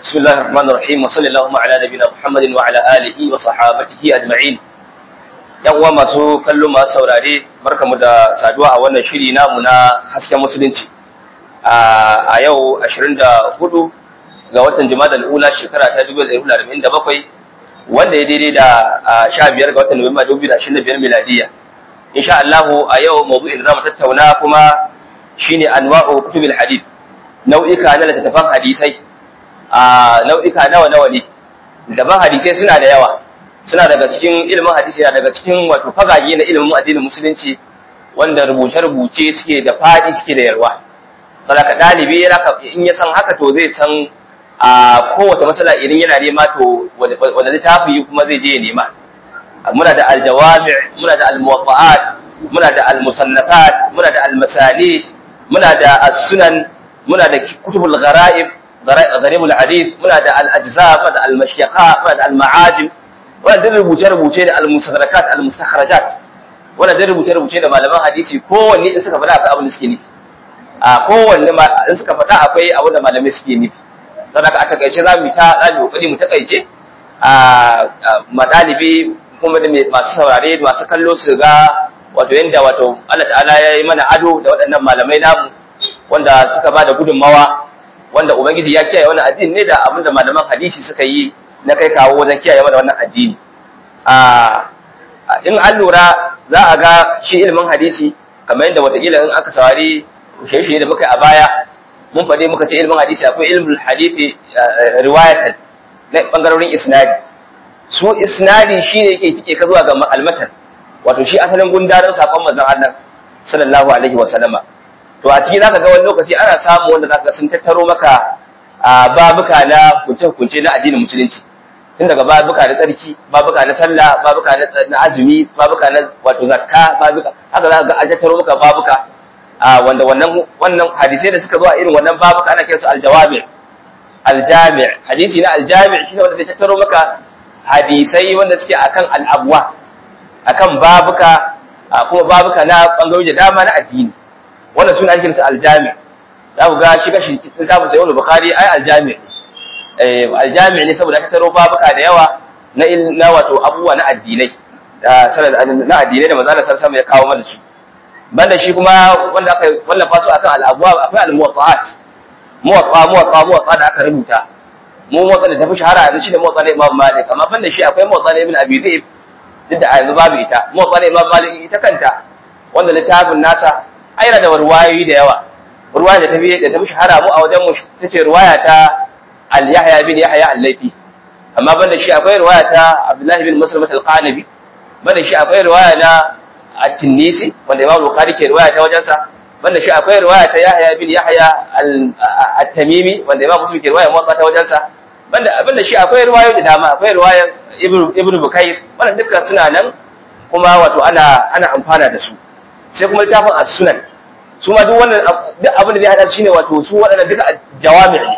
بسم الله الرحمن الرحيم وصلى اللهم على نبينا محمد وعلى آله وصحابته أجمعين yan uwa masu kallo masu saurare barkamu da saduwa a wannan shiri namu na hasken musulunci a yau 24 ga watan Jumadal ula shekara ta 2047 wanda ya daidai da 15 ga watan Nuwamba 2025 miladiya insha Allah a yau mawdu'in da zamu tattauna kuma shine anwa'u kutubil hadith nau'ika na littattafan hadisai a nau'ika nawa nawa ne daban hadisai suna da yawa suna daga cikin ilimin hadisi na daga cikin wato fagage na ilimin addinin musulunci wanda rubuce-rubuce suke da fadi suke da yarwa saboda dalibi in ya san haka to zai san a kowace matsala idan yana nema to wanda littafi kuma zai je ya nema muna da aljawami' muna da almuwaffa'at muna da almusannafat muna da almasanid muna da as-sunan muna da kutubul gharaib gharimul hadith muna da al-ajza muna da al-mashyaqa muna da al-ma'ajim wannan rubuce-rubuce da al-musadrakat al-mustakhrajat wannan rubuce-rubuce da malaman hadisi kowanne in suka faɗa akwai abin da suke nufi a kowanne in suka faɗa akwai abin da malamai suke nufi saboda a takaice za mu ta za mu kokari mu takaice a madalibi kuma da masu saurare masu kallo su ga wato yanda wato Allah ta'ala ya yi mana ado da waɗannan malamai namu wanda suka ba da gudunmawa wanda ubangiji ya kiyaye wannan addini ne da abin da malaman hadisi suka yi na kai kawo wajen kiyaye mana wannan addini in an lura za a ga shi ilimin hadisi kamar yadda watakila in aka saurari shirye da muka a baya mun faɗi muka ce ilimin hadisi akwai ilimin hadisi riwayatan na bangarorin isnadi su isnadi shine yake cike ka zuwa ga almatan wato shi asalin gundarin sakon manzon Allah sallallahu alaihi wa sallama to a ciki zaka ga wani lokaci ana samu wanda zaka sun tattaro maka babuka na kunce-kunce na addinin musulunci tun daga babuka na tsarki babuka na sallah babuka na azumi babuka na wato zakka babuka haka za ka ga an tattaro maka babuka wanda wannan wannan hadisai da suka zo a irin wannan babuka ana kiransu aljawami aljami' hadisi na aljami' shine wanda zai tattaro maka hadisai wanda suke akan al'abwa akan babuka kuma babuka na bangarori da dama na addini wannan suna ake kiransu aljami' za ku ga shi kashi littafin sayyid bukhari ai aljami' aljami ne saboda ka taro babuka da yawa na na wato abubuwa na addinai da na addinai da manzo Allah sallallahu ya kawo mana su banda shi kuma wanda aka wallafa su akan al-abwab akwai al-muwaffa'at muwaffa muwaffa muwaffa da aka rubuta mu muwaffa da tafi shahara yanzu shine muwaffa na Imam Malik amma banda shi akwai muwaffa na Ibn Abi Dhaib duk da yanzu babu ita muwaffa na Imam Malik ita kanta wanda littafin nasa aina da ruwayoyi da yawa ruwaya da tafi da tafi shahara mu a wajen mu tace ruwaya ta al-Yahya bin Yahya al-Laifi amma banda shi akwai riwaya ta Abdullah bin Muslim al-Qanabi banda shi akwai riwaya na at-Tinisi wanda Imam Bukhari ke riwaya ta wajensa banda shi akwai riwaya ta Yahya bin Yahya at-Tamimi wanda Imam Muslim ke riwaya muwatta ta wajensa banda banda shi akwai riwayoyi da dama akwai riwaya Ibn Ibn Bukayr wannan dukkan suna nan kuma wato ana ana amfana da su sai kuma littafin as-Sunan su ma duk wannan duk abin da zai hada shine wato su waɗannan duka jawami' ne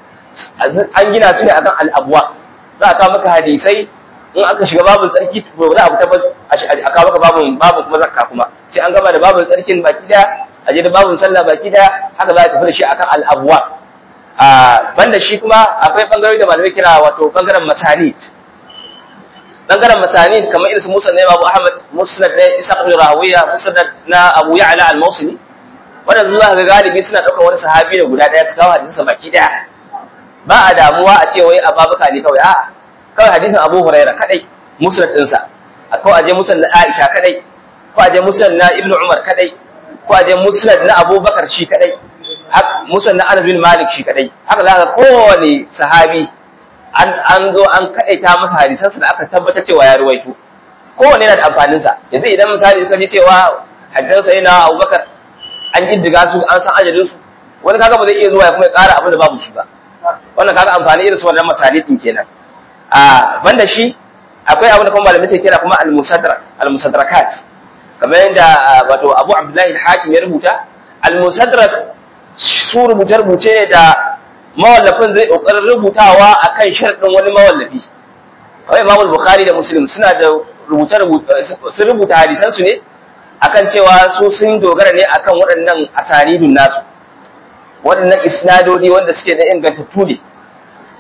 an gina su ne akan al'abuwa za a kawo maka hadisai in aka shiga babin tsarki to za a fita ba a kawo maka babin babin kuma zakka kuma sai an gama da babin tsarkin baki daya a je da babin sallah baki daya haka za a tafi da shi akan al'abuwa a banda shi kuma akwai bangarori da malamai kira wato bangaren masanid bangaren masanid kamar irin su musnad na Imam Ahmad musnad na Isa ibn Rawiya musnad na Abu Ya'la al-Mawsili wannan zuwa ga galibi suna daukar wani sahabi da guda daya su kawo hadisin baki daya ba a damuwa a ce wai a babuka ne kawai a'a kawai hadisin Abu Huraira kadai musnad ɗinsa ko aje musnad na Aisha kadai ko aje musnad na Ibn Umar kadai ko aje musnad na Abu Bakar shi kadai musnad na Anas bin Malik shi kadai haka zaka kowane sahabi an an zo an kadaita masa hadisansa da aka tabbatar cewa ya ruwaito kowanne yana da amfanin sa yanzu idan misali suka ji cewa hadisansa yana Abu Bakar an kiddiga su an san ajalin su wani kaga ba zai iya zuwa ya kuma ya ƙara abin da babu shi ba wannan kaga amfani irin su wannan masalitin kenan a banda shi akwai abin da kuma malamai sai kira kuma al-musadrak al-musadrakat kamar yadda wato Abu Abdullah al-Hakim ya rubuta al-musadrak su rubuce rubuce ne da mawallafin zai kokarin rubutawa akan sharadin wani mawallafi kawai Imam Bukhari da Muslim suna da rubuce sun rubuta hadisan su ne akan cewa su sun dogara ne akan waɗannan asanidun nasu waɗannan isnadodi wanda suke da ingantattu ne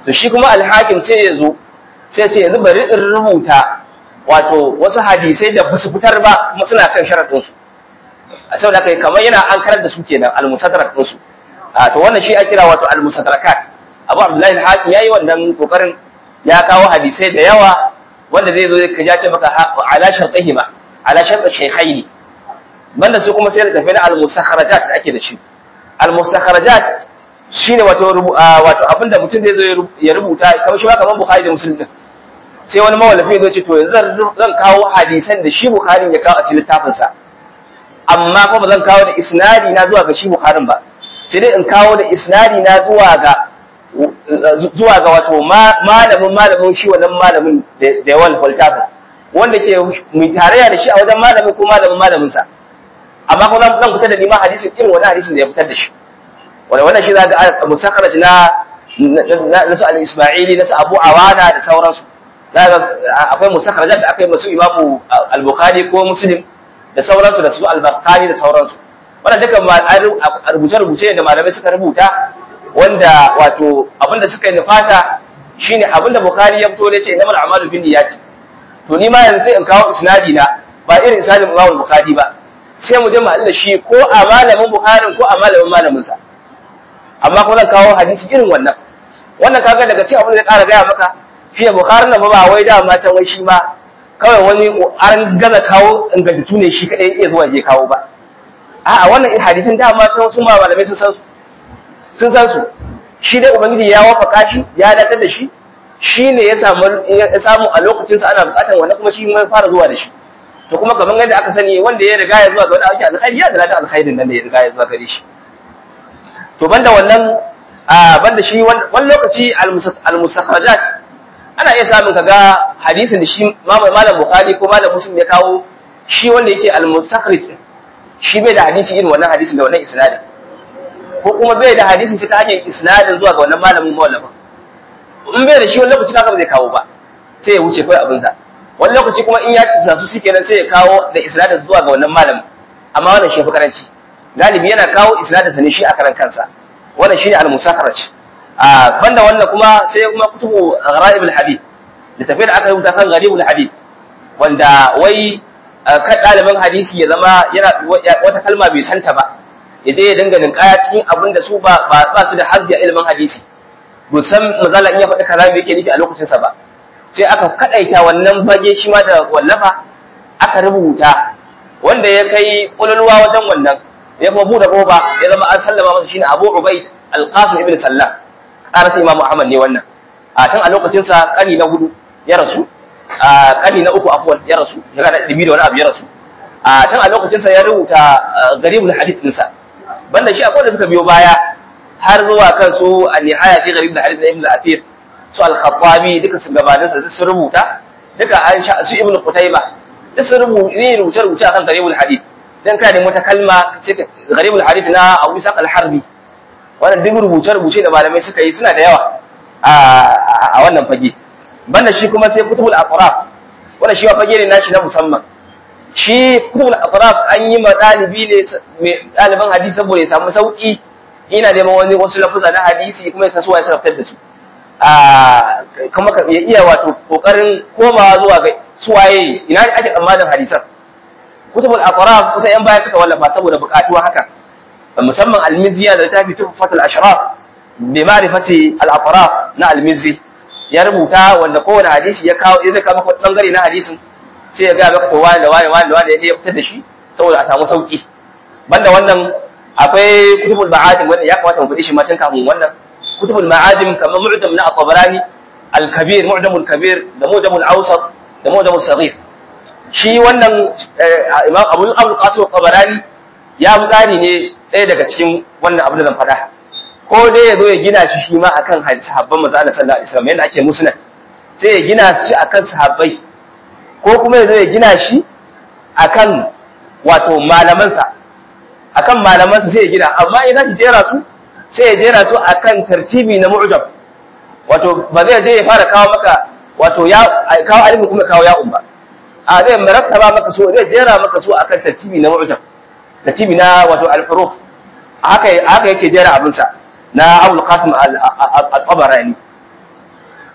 to shi kuma alhakim sai ya zo sai ce yanzu bari in rubuta wato wasu hadisai da basu fitar ba kuma suna kan sharadin su a saboda kai kamar yana an karar da su kenan al-musaddarak din su a to wannan shi a kira wato al-musaddarakat Abu Abdullahi al-Hakim yayi wannan kokarin ya kawo hadisai da yawa wanda zai zo ka ja ce maka ala shartihima ala shart shaykhaini banda su kuma sai da tafi na al-musakharajat da ake da shi al-musakharajat shine wato wato abinda mutum zai zo ya rubuta kamar shi ba kamar Bukhari da Muslim din sai wani mawallafi zai ce to yanzu zan kawo hadisan da shi Bukhari ya kawo a cikin littafin sa amma kuma zan kawo da isnadi na zuwa ga shi Bukhari ba sai dai in kawo da isnadi na zuwa ga zuwa ga wato malamin malamin shi wannan malamin da yawan littafin wanda ke mu tarayya da shi a wajen malamin ko malamin malamin sa amma kuma zan fitar da nima hadisin irin wani hadisin da ya fitar da shi wanda wannan shi za ga musakharaj na na su al-isma'ili na su abu awana da sauransu za ga akwai musakharajat da aka yi masu imamu al-bukhari ko muslim da sauransu da su al-bukhari da sauransu wannan duka rubuce-rubuce ne da malamai suka rubuta wanda wato abinda suka yi nufata shine abinda bukhari ya fito ne ce innamal a'malu binniyati to ni ma yanzu sai in kawo isnadi na ba irin isnadin imam bukhari ba sai mu je mu da shi ko a malamin bukhari ko a malamin malamin sa amma kuma zan kawo hadisi irin wannan wannan kaga daga cikin abin da ya ƙara gaya maka shi da bukhari na ba wai da ma can wai shi ma kawai wani an gaza kawo ingantattu ne shi kadai iya zuwa je kawo ba a'a wannan hadisin da ma sun su ma malamai sun san su sun san su shi dai ubangiji ya wafaka shi ya datar da shi shi ne ya samu ya samu a lokacin sa ana bukatar wannan kuma shi mai fara zuwa da shi to kuma kamar yadda aka sani wanda ya riga ya zuwa ga wani aiki alkhairi ya da alkhairin nan da ya riga ya zuwa gare shi to banda wannan a banda shi wani lokaci al-mustakhrajat ana iya samun kaga hadisin da shi malam bukhari ko malam muslim ya kawo shi wanda yake al-mustakhrij shi bai da hadisi irin wannan hadisin da wannan isnadin ko kuma bai da hadisin ta hanyar isnadin zuwa ga wannan malamin mawallafa in bai da shi wani lokaci kaga ba zai kawo ba sai ya wuce kawai abinsa wani lokaci kuma in ya tsasa su shikenan sai ya kawo da isnadin zuwa ga wannan malamin amma wannan shi fi karanci galibi yana kawo isnadin sa ne shi a karan kansa wannan shine al-musakharaj a banda wannan kuma sai kuma kutubu ghara'ib al-hadith littafin da aka rubuta kan gharib al-hadith wanda wai kan ɗaliban hadisi ya zama yana wata kalma bai santa ba ya je ya dinga ninkaya cikin abin da su ba ba su da hazbi a ilimin hadisi bu san mazala in ya faɗi kaza me yake nufi a lokacin sa ba sai aka kadaita wannan bage shi ma da wallafa aka rubuta wanda ya kai kululwa wajen wannan ya kuma buɗe ƙofa ya zama an sallama masa shine Abu Ubaid Al-Qasim ibn Sallam ƙarasa Imam Ahmad ne wannan a tun a lokacin sa kani na hudu ya rasu a kani na uku afwan ya rasu ya da dibi da wani abu ya rasu a tun a lokacin sa ya rubuta garibul hadith din sa banda shi akwai da suka biyo baya har zuwa kan su an-nihaya fi garibul hadith ibn al-Athir su al-Khattabi duka su gabanin sa su rubuta duka an sha su Ibn Qutayba duk sun rubuta rubuce akan garibul hadith dan ka nemi wata kalma ce garibul hadith na Abu Isa al-Harbi wannan duk rubuce-rubuce da malamai suka yi suna da yawa a wannan fage banda shi kuma sai kutubul aqraf wannan shi fage ne nashi na musamman shi kutubul aqraf an yi ma dalibi ne mai daliban hadisi saboda ya samu sauki ina neman wani wasu lafuza na hadisi kuma ya tasowa ya sarrafar da su a kuma ya iya wato kokarin komawa zuwa ga suwaye ina ne ake tsammanin hadisan kutubul aqraf kusa yan baya suka wallafa saboda bukatuwa haka musamman almiziya da ta fi tuhfatul ashraf bi ma'rifati al-atraf na almizi ya rubuta wanda kowane hadisi ya kawo ya zaka maka bangare na hadisin sai ya ga maka to wani da wani wani da wani ya fitar da shi saboda a samu sauki banda wannan akwai kutubul ma'adim wanda ya kamata mu faɗi shi matan kafin wannan kutubul ma'adim kamar mu'jam na at-tabarani al-kabir mu'jamul kabir da mu'jamul awsat da mu'jamul saghir shi wannan imam abu al-qasim at-tabarani ya fi tsari ne ɗaya daga cikin wannan abu da zan faɗa ko dai ya zo ya gina shi shi ma akan sahabban manzo Allah sallallahu alaihi wasallam yadda ake musnad sai ya gina shi akan sahabbai ko kuma ya zo ya gina shi akan wato malamansa akan malamansa sai ya gina amma idan ya jera su sai ya jera su akan tartibi na mu'jam wato ba zai je ya fara kawo maka wato ya kawo alimin kuma kawo ya'un ba a zai marattaba maka so zai jera maka so akan tartibi na mu'jam tartibi na wato al-huruf haka haka yake jera abin sa na Abu Qasim al-Tabarani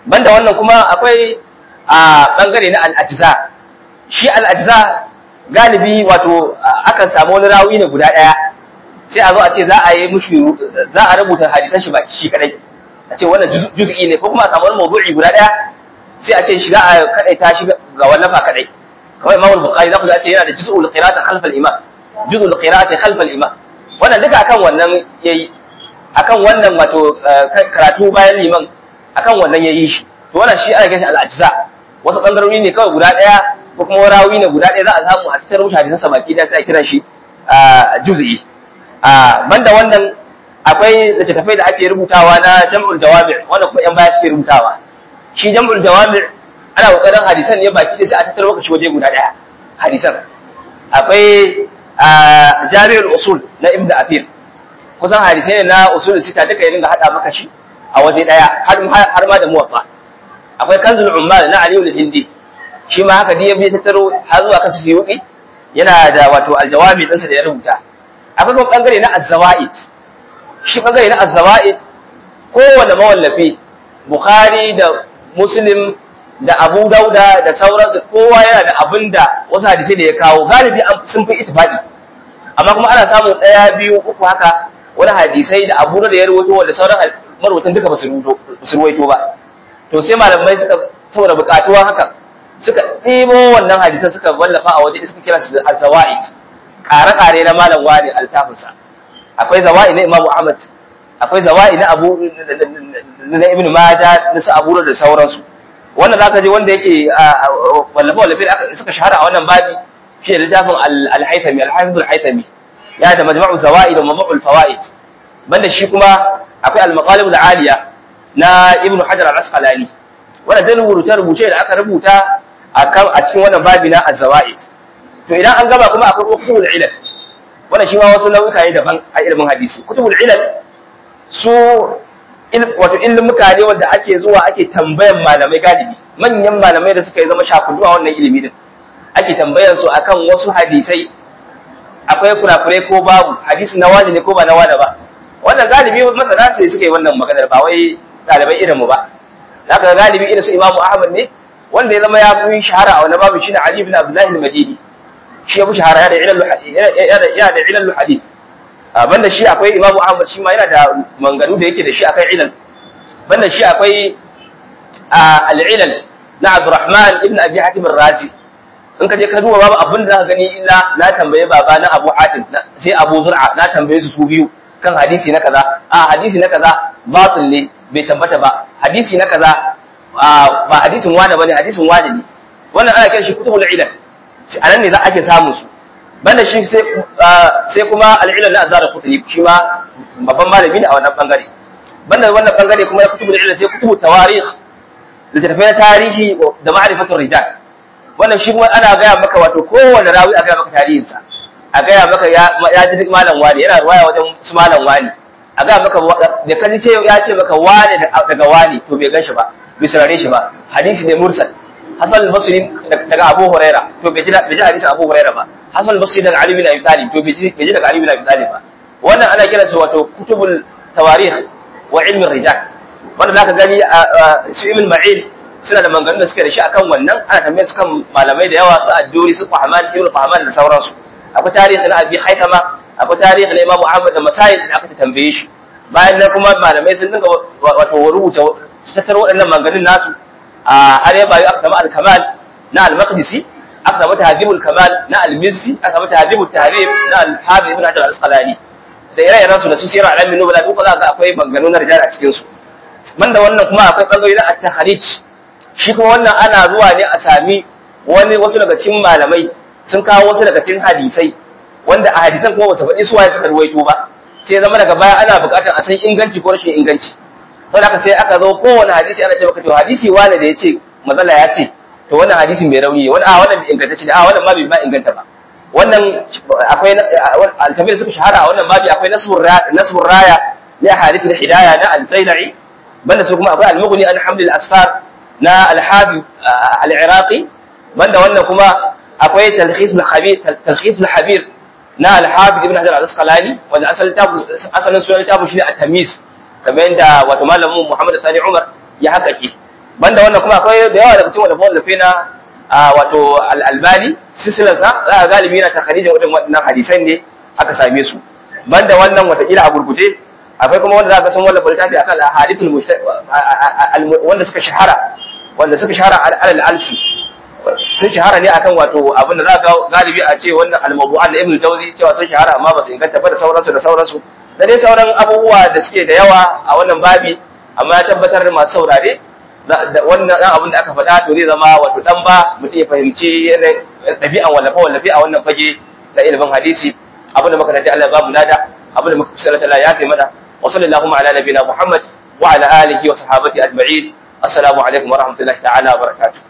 banda wannan kuma akwai a bangare na al-ajza shi al-ajza galibi wato akan samu wani rawi ne guda daya sai a zo a ce za a yi mushi za a rubuta hadisan shi baki shi kadai a ce wannan juz'i ne ko kuma a samu wani mawdu'i guda daya sai a ce shi za a kadaita shi ga wallafa kadai kamar Imam al-Bukhari za ku ce yana da juz'ul qira'ati khalf al-imam juz'ul qira'ati khalf al-imam wannan duka akan wannan yayi akan wannan wato karatu bayan liman akan wannan yayi shi to wannan shi ana ganin al-ajza wasu bangarori ne kawai guda daya ko kuma rawi ne guda daya za a samu a cikin rubuta hadisan sa baki da sai a kira shi juz'i a banda wannan akwai littattafai da ake rubutawa na jam'ul jawami' wannan kuma yan baya suke rubutawa shi jam'ul jawami' ana kokarin hadisan ne baki da sai a tattara lokaci waje guda daya hadisan akwai jami'ul usul na ibnu afir kusan hadisai ne na usul sita duka ya dinga hada maka shi a waje daya har har ma da muwaffa akwai kanzul ummal na aliyu al-hindi shi ma haka diya bai tattaro har zuwa kan suyuti yana da wato aljawami ɗinsa da ya rubuta akwai kuma bangare na az-zawaid shi bangare na az-zawaid kowanne mawallafi bukhari da muslim da abu dauda da sauransu kowa yana da abin da wasu hadisai da ya kawo galibi sun fi ittifaqi amma kuma ana samun ɗaya biyu uku haka wani hadisai da abu da ya rubuto wanda sauran marubutan duka ba su ruwaito ba to sai malamai suka saboda bukatuwa haka suka ɗebo wannan hadisan suka wallafa a waje suka kira su da al-zawaid kare-kare na malam wani altafinsa akwai zawa'i na imamu ahmad akwai zawa'i na abu na ibn majah na su abu da sauransu wannan zaka je wanda yake wallafa wallafe da suka shahara a wannan babi shi da littafin al-haythami al-hafiz al-haythami ya da majma'u zawa'i da majma'ul fawaid banda shi kuma akwai al-maqalib al-aliya na ibn hajar al-asqalani wannan dan rubuce rubuce da aka rubuta a cikin wannan babi na az-zawaid to idan an gaba kuma akwai kutubul ilal wannan shi ma wasu nau'uka ne daban a ilimin hadisi kutubul ilal su wato ilmuka ne wanda ake zuwa ake tambayan malamai galibi manyan malamai da suka yi zama shakudu a wannan ilimi din ake tambayan su akan wasu hadisai akwai kurakurai ko babu hadisi na wani ne ko ba na wani ba wannan galibi masana sai suka yi wannan maganar ba wai ɗalibai irin mu ba zaka galibi irin su imamu ahmad ne wanda ya zama ya fi shahara a wani babu shine ali ibn abdullahi al-madini shi ya fi shahara ya da ilal hadith banda shi akwai imamu ahmad shi ma yana da manganu da yake da shi akan ilal banda shi akwai al-ilal na abdurrahman ibn abi hatim ar-razi in ka je ka duba babu abin da zaka gani illa na tambaye baba na abu hatim sai abu zur'a na tambaye su su biyu kan hadisi na kaza a hadisi na kaza batil ne bai tabbata ba hadisi na kaza ba hadisin wani bane hadisin wani ne wannan ana kiran shi kutubul ilal a nan ne za ake samun su banda shi sai kuma al'ilal na azara kutubi shi ma babban malami ne a wannan bangare banda wannan bangare kuma na kutubul ilal sai kutubu tawarikh littattafai na tarihi da ma'rifatul rijal wannan shi kuma ana gaya maka wato kowane rawi a gaya maka tarihinsa a gaya maka ya ji duk malam wani yana ruwaya wajen su malam wani a gaya maka da kan ce ya ce maka wani daga wani to bai gan shi ba bai saurare shi ba hadisi ne mursal Hassan al-Basri daga Abu Huraira to bai ji bai ji hadisin Abu Huraira ba Hassan al-Basri daga Ali bin Abi Talib to bai ji bai ji daga Ali bin Abi Talib ba wannan ana kiransa wato kutubul tawarikh wa ilm rijal wanda zaka gani su ibn Ma'in suna da maganganun da suke da shi akan wannan ana tambayar su kan malamai da yawa su Adduri su Fahman ibn Fahman da sauransu akwai tarihi na Abi Haythama akwai tarihi na Imam Ahmad da Masail da aka tambaye shi bayan nan kuma malamai sun dinga wato rubuta tattaro waɗannan maganganun nasu har ya bayu aka samu al-kamal na al-maqdisi aka samu tahdhibul kamal na al-mizzi aka samu tahdhibut tahrib na al-hafiz ibn hajar al-asqalani da ire-iren su da su sirar alamin nubala duk za ka akwai maganganu na rijal a cikin su banda wannan kuma akwai bangare na at-takhrij shi kuma wannan ana zuwa ne a sami wani wasu daga cikin malamai sun kawo wasu daga cikin hadisai wanda a hadisan kuma ba su faɗi su waye suka ruwaito ba sai zama daga baya ana buƙatar a san inganci ko rashin inganci sau da sai aka zo kowane hadisi ana ce maka to hadisi wane da ya ce matsala ya ce to wannan hadisin mai rauni wani a wannan bai inganta shi a wannan ma bai ma inganta ba wannan akwai altafi da suka shahara a wannan babi akwai nasbur raya na hadith da hidaya na al-zailai banda su kuma akwai al-mughni an hamd al-asfar na al-habib al-iraqi banda wannan kuma akwai talkhis al-khabir talkhis al-habir na al-habib ibn hajar al-asqalani wanda asalin tabu asalin sunan tabu shine at-tamyiz kamar yadda wato malamin Muhammad Sani Umar ya haƙaƙe banda wannan kuma akwai da yawa daga cikin wallafa wallafe na wato al-albani silsilarsa za a galibi na takharijin waɗannan hadisan ne aka same su banda wannan watakila a gurguje akwai kuma wanda za ka san wallafa littafi akan ahadithul wanda suka shahara wanda suka shahara alal alsi sun shahara ne akan wato abin da za ka galibi a ce wannan al-mawdu'at da Ibn Jawzi cewa sun shahara amma ba su inganta ba da sauransu da sauransu da dai sauran abubuwa da suke da yawa a wannan babi amma ya tabbatar da masu saurare wannan dan abin da aka faɗa to zai zama wato dan ba mutum ya fahimci ɗabi'an wallafe wallafe a wannan fage na ilimin hadisi abin da muka tafi Allah babu nada abin da muka fi sallallahu alaihi ya fi mana wa sallallahu ala nabiyina Muhammad wa ala alihi wa sahabati ajma'in assalamu alaikum wa rahmatullahi ta'ala wa barakatuh